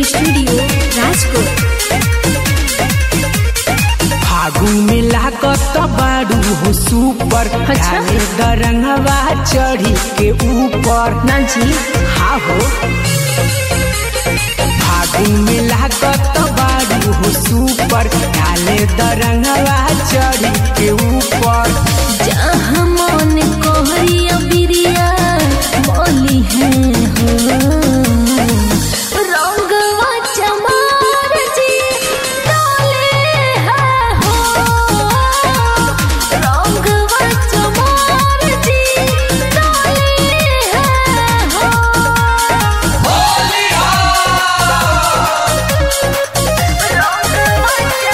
Studio Rajkot Phagu में लागत बाड़ू हो सुपर अच्छा। डाले दरंगवा चढ़ी के ऊपर ना जी हाँ हो फागु में लागत बाड़ू हो सुपर डाले दरंगवा चढ़ी के ऊपर जहाँ मन कोहरिया बिरिया बोली है हो रंगवा चमार जी डाले है हो रंगवा चमार जी डाले है हो रंगवा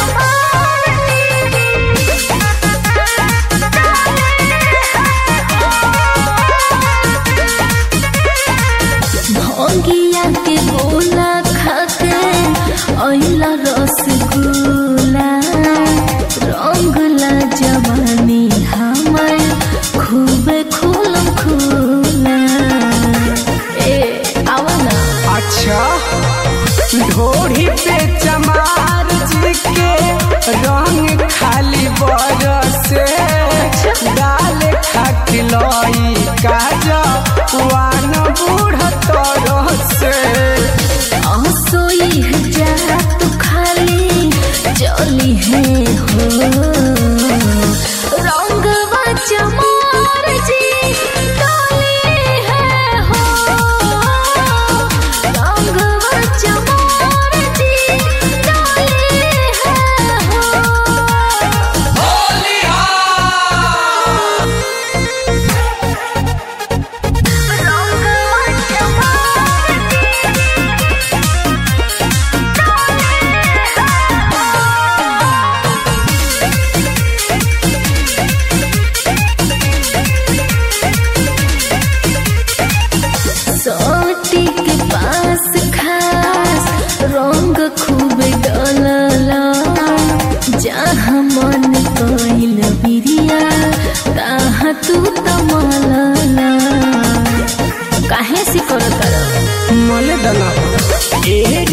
भोगिया के गोला खाके अइला रसगुल्ला रंगला जवानी हमर खूबे खुलम खुला ए आवा ना अच्छा ढोरी पे चमार जी के रंग खाली बरसे डाल खटलई काजा वान बूढ़ तरसे असोई है जा तू खाली चली है हो रंगवा चमार जी डाली है हो रंगवा चमार जी डाली है हो रंगवा चमार सोटी के पास खास रंग खूब डलला जहाँ मन कइल बिरिया तहाँ तू तमलला काहे से करत मले दना एहे